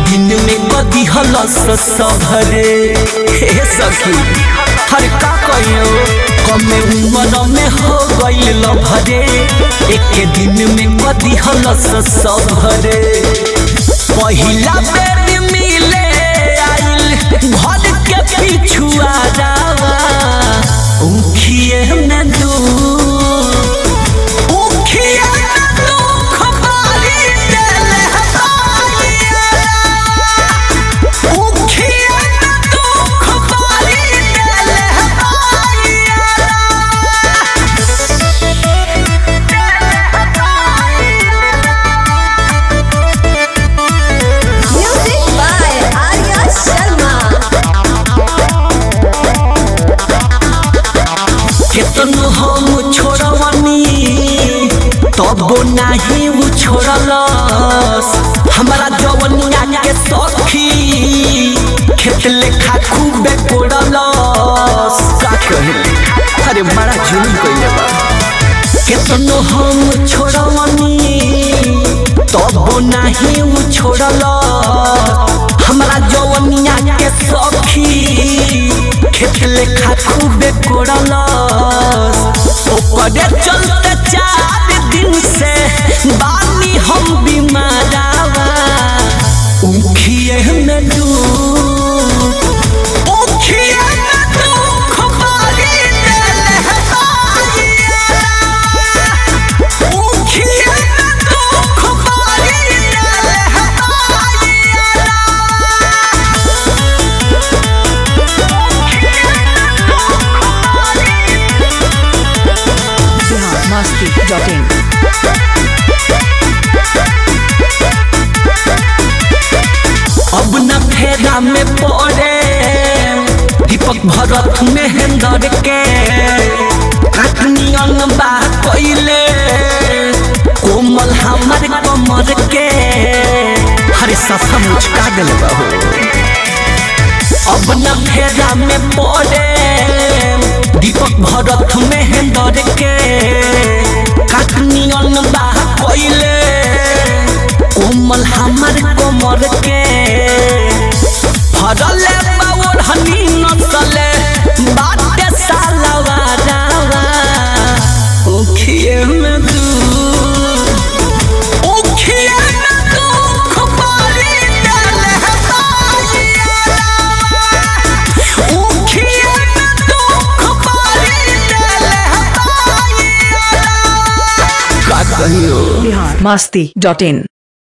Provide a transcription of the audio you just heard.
दिन में कदी हलस सबरे हे सखी हर का कहियो कमे उम्र में हो गइल लभरे एक दिन में कदी हलस सबरे पहिला बेर मिले आइल घर के पिछुआ जावा उखिए में दू उखिए में दुख बारी देले हमारिया उखिए में दुख बारी देले Music by Arya Sharma. केतनो हम छोड़वनी तबो नाही उ छोड़लस हमारा जवनिया के सखी खेत लेखा खूबे कोड़लस का कहे अरे बड़ा जुलूम कइले बा केतनो हम छोड़वनी तबो नाही उ छोड़लस हमारा जवनिया के सखी खेत लेखा खूबे कोड़लस ओकरे चलते चार दिन से बानी हम बीमारावा उखिए में दू उखिए में दुख बारी देले हमारिया उखिए में दुख बारी देले हमारिया biharmasti.in अब न फेरा में पड़े दीपक भरत महेंद्र के काटनी बा कैले कोमल हमर कमर के हरे सफा मुचका दिल बहू अब न फेरा में पड़े दीपक भरत महेंद्र के काटनी बा कैले कोमल हमर कोमर के फरले बावर हनी नसले बाटे सालवा रावा उखिए में दू उखिए में दुख बारी देले हमारिया उखिए में दुख बारी देले हमारिया का कहियो biharmasti.in